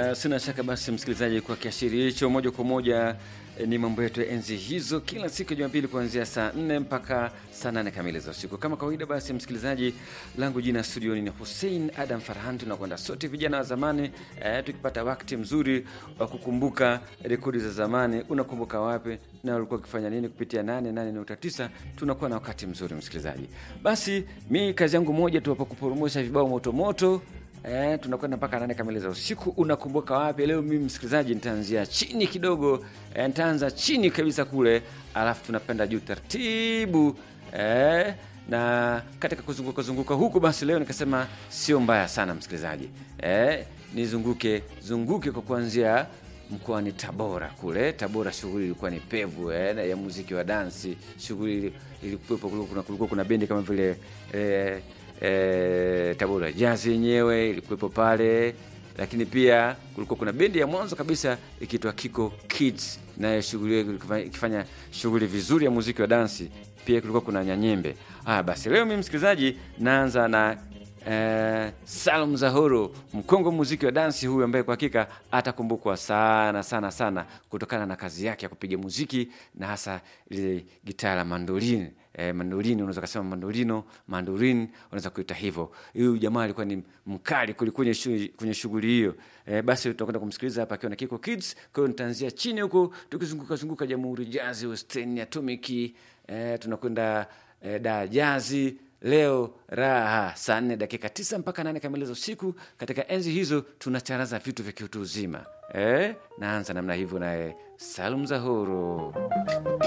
Uh, sina shaka basi msikilizaji, kwa kiashirio hicho moja kwa moja eh, ni mambo yetu ya enzi hizo, kila siku ya Jumapili kuanzia saa 4 mpaka saa 8 kamili za usiku. Kama kawaida, basi msikilizaji, langu jina studioni ni Hussein Adam Farhan. Tunakwenda sote vijana wa zamani eh, tukipata wakati mzuri wa kukumbuka rekodi za zamani. Unakumbuka wapi na ulikuwa ukifanya nini? Kupitia 88.9 tunakuwa na wakati mzuri msikilizaji. Basi mi kazi yangu moja tu hapa kuporomosha vibao motomoto Eh, tunakwenda mpaka nane kamili za usiku. Unakumbuka wapi? Leo mimi msikilizaji, nitaanzia chini kidogo eh, nitaanza chini kabisa kule, alafu tunapenda juu taratibu eh, na katika kuzunguka zunguka huku, basi leo nikasema sio mbaya sana msikilizaji eh, nizunguke zunguke kwa kuanzia mkoani Tabora kule. Tabora shughuli ilikuwa ni pevu eh, na ya muziki wa dansi. Shughuli ilikuwepo, kulikuwa kulikuwa kuna bendi kama vile eh, eh, Tabora Jazz yenyewe ilikuwepo pale, lakini pia kulikuwa kuna bendi ya mwanzo kabisa ikiitwa Kiko Kids, nayo shughuli hiyo ilikuwa ikifanya shughuli vizuri ya muziki wa dansi. Pia kulikuwa kuna Nyanyembe. Ah, basi leo mimi msikilizaji, naanza na Eh, Salum Zahoro mkongo muziki wa dansi huyu ambaye kwa hakika atakumbukwa sana sana sana kutokana na kazi yake ya kupiga muziki na hasa ile gitaa la mandolini. Eh, mandolini unaweza kusema mandolino, mandorin unaweza kuita hivyo. Huyu jamaa alikuwa ni mkali kuli kwenye shughuli kwenye shughuli hiyo. Eh, basi tutakwenda kumsikiliza hapa akiwa na Kiko Kids. Kwa hiyo nitaanzia chini huko tukizunguka zunguka Jamhuri Jazz, Western Atomic, eh, tunakwenda eh, da jazi leo raha saa nne dakika tisa mpaka nane kamili za usiku. Katika enzi hizo tunacharaza vitu vya kiutu uzima eh, naanza namna hivyo naye Salum Zahoro.